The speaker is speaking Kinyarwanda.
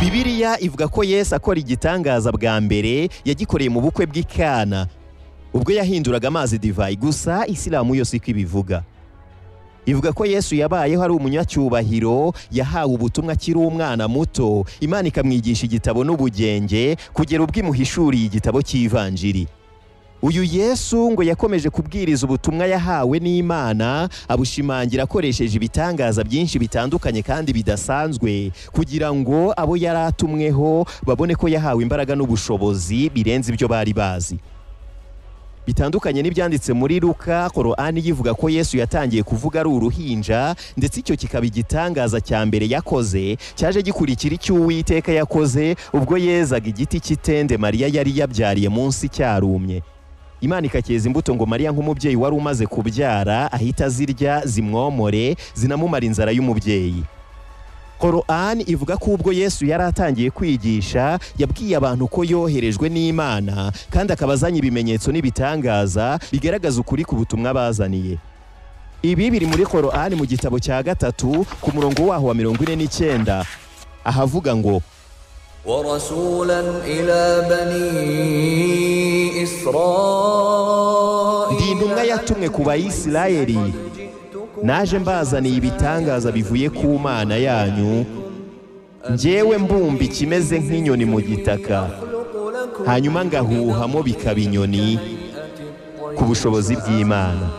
bibiliya ivuga ko yesu akora igitangaza bwa mbere yagikoreye mu bukwe bw'i Kana ubwo yahinduraga amazi divayi gusa isilamu yose iko ibivuga ivuga ko yesu yabayeho ari umunyacyubahiro yahawe ubutumwa akiri umwana muto imana ikamwigisha igitabo n'ubugenge kugera ubwo imuhishuriye igitabo cy'ivanjiri uyu yesu ngo yakomeje kubwiriza ubutumwa yahawe n'imana abushimangira akoresheje ibitangaza byinshi bitandukanye kandi bidasanzwe kugira ngo abo yari atumweho babone ko yahawe imbaraga n'ubushobozi birenze ibyo bari bazi bitandukanye n'ibyanditse muri Luka korani yivuga ko yesu yatangiye kuvuga ari uruhinja ndetse icyo kikaba igitangaza cya mbere yakoze cyaje gikurikira icyo uwiteka yakoze ubwo yezaga igiti cy'itende mariya yari yabyariye munsi cyarumye imana ikacyeza imbuto ngo mariya nk'umubyeyi wari umaze kubyara ahita azirya zimwomore zinamumara inzara y'umubyeyi korani ivuga ko ubwo yesu yari atangiye kwigisha yabwiye abantu ko yoherejwe n'imana kandi akaba azanye ibimenyetso n'ibitangaza bigaragaza ukuri ku butumwa bazaniye ibi biri muri korani mu gitabo cya gatatu ku murongo waho wa mirongo ine n'icyenda ahavuga ngo ورسولا إلى بني إسرائيل ndi intumwa yatumwe ku bayisirayeli naje mbazaniye ibitangaza bivuye ku mana yanyu njyewe mbumba ikimeze nk'inyoni mu gitaka hanyuma ngahuhamo bikaba inyoni ku bushobozi bw'imana